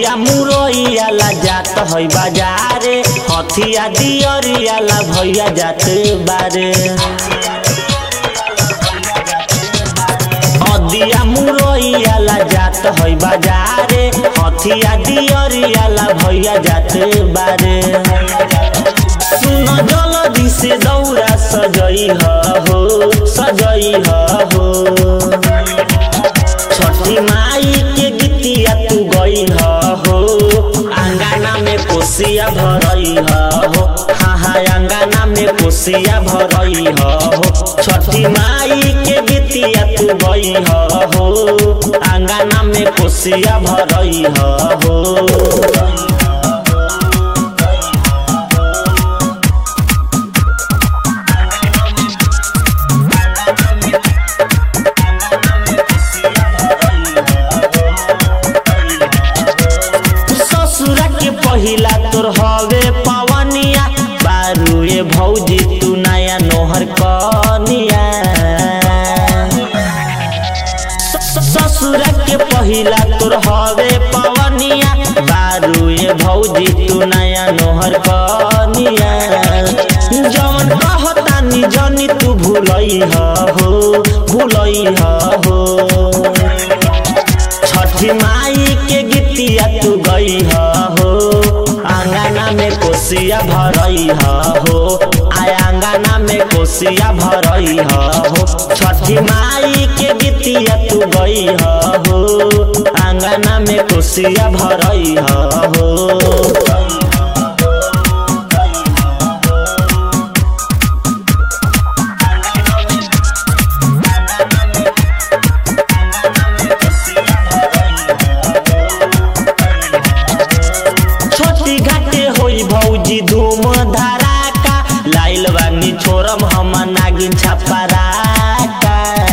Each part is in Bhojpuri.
अदिया मुरैया ला जात है बाजारे हथिया दियरिया ला भैया जात बारे अदिया मुरैया ला जात है बाजारे हथिया दियरिया ला भैया जात बारे सुन जल्दी से दौरा सजई हो सजई हो छठी माई के गीतिया तू गई हो अंगना में कोसिया भरई हो हाँ हाँ अंगना में कोसिया भरई हो छठी माई के गीतिया तू गई हो अंगना में कोसिया भरई हो ससुरा के पहिला तोर हवे पवनिया बारुए भौजी तू नया नोहर कनिया स- ससुरा के पहिला तोर हवे पवनिया बारुए भौजी तू नया नोहर कनिया जवन कहतानी जनी तू भूलई हो भूलई हो छठी माई के गीतिया तू गई हो आंगना में कोसिया भरई हो आय आंगना में कोसिया भरई हो छठी माई के गीतिया तू गई हो आंगना में कोसिया भरई हो छोटी घाटे होई भौजी धूम धड़ाका लाइल बानी छोरम हम नागिन छपराका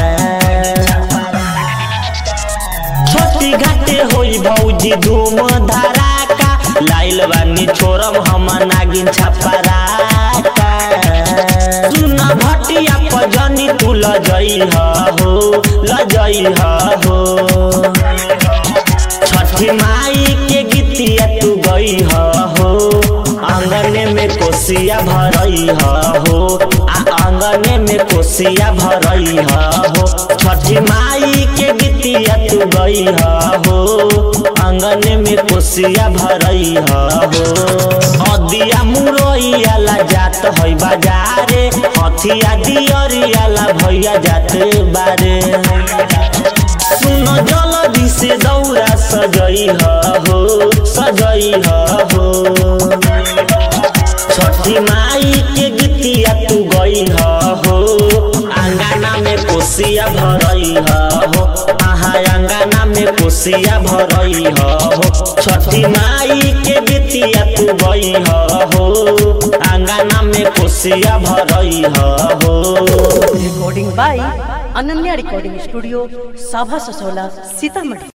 छोटी घाटे होई भौजी धूम धड़ाका लाइल बानी छोरम हम नागिन छपराका सुन भटिया पजनी तू लजई हो लजई हो छठी माई के गीतिया तू गई हो आंगने में कोसिया भरई हो आ आंगने में कोसिया भरई हो छठी माई के गीतिया तू गई हो आंगने में कोसिया भरई हो अदिया मुरैया ला जात है बाजारे हथिया दियरिया ला भैया जात बारे सुन जल्दी से दौरा सजई हो सजई हो छठी माई के गीतिया तू गई हो अंगना में कोसिया भरई हो आहा अंगना में कोसिया भरई हो छठी माई के गीतिया तू गई हो अंगना में कोसिया भरई हो recording by Ananya Recording Studio, Sabha Sasola, Sitamarhi.